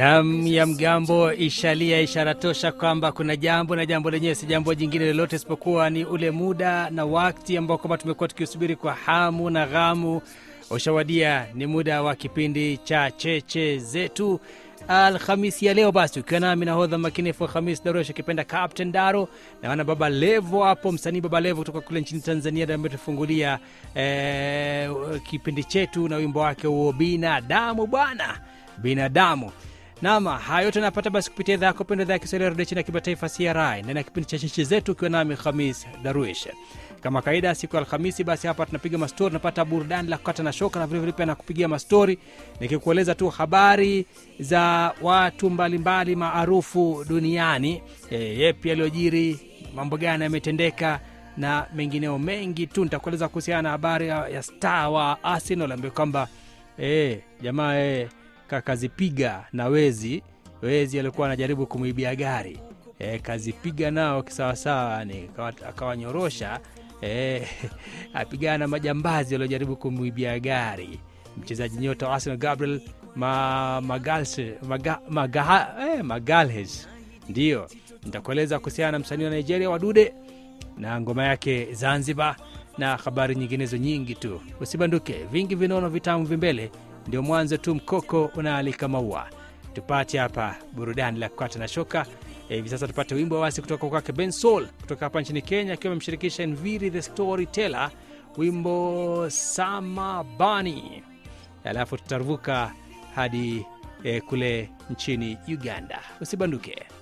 Nam ya mgambo ishalia, ishara tosha kwamba kuna jambo na jambo lenyewe si jambo jingine lolote isipokuwa ni ule muda na wakati ambao kwamba tumekuwa tukiusubiri kwa hamu na ghamu ushawadia. Ni muda wa kipindi cha cheche zetu Alhamisi ya leo. Basi ukiwa nami nahodha makinifu Hamis Darush akipenda Captain Daro na wana Baba Levo hapo, msanii Baba Levo kutoka kule nchini Tanzania ndiye ametufungulia eh, kipindi chetu na wimbo wake huo binadamu bwana, binadamu Nama hayo yote napata basi kupitia idhaa yako pendo, idhaa ya Kiswahili ya redio chini ya kimataifa CRI ndani ya kipindi cha cheche zetu, ukiwa nami Khamis Darwish. Kama kawaida, siku ya Alhamisi basi hapa tunapiga mastori, tunapata burudani la kukata na shoka, na vilevile pia nakupigia mastori nikikueleza tu habari za watu mbalimbali maarufu duniani, e, yepi yaliyojiri, mambo gani yametendeka na mengineo mengi tu. Nitakueleza kuhusiana na habari ya, ya star wa Arsenal ambaye kwamba e, jamaa e, kazipiga na wezi wezi alikuwa anajaribu kumwibia gari e, kazipiga nao kisawasawa, ni akawanyorosha e, apigana na majambazi waliojaribu kumwibia gari. Mchezaji nyota wa Arsenal Gabriel ma, Magalhaes maga, maga, eh, Magalhaes ndiyo nitakueleza kuhusiana na msanii wa Nigeria Wadude na ngoma yake Zanzibar na habari nyinginezo nyingi tu. Usibanduke, vingi vinono vitamu vimbele ndio mwanzo tu, mkoko unaalika maua. Tupate hapa burudani la kukata na shoka hivi sasa. Tupate wimbo wasi kutoka kwake Ben Soul kutoka hapa nchini Kenya, akiwa amemshirikisha Nviri the Storyteller, wimbo Samabani, alafu tutaruvuka hadi eh, kule nchini Uganda. Usibanduke.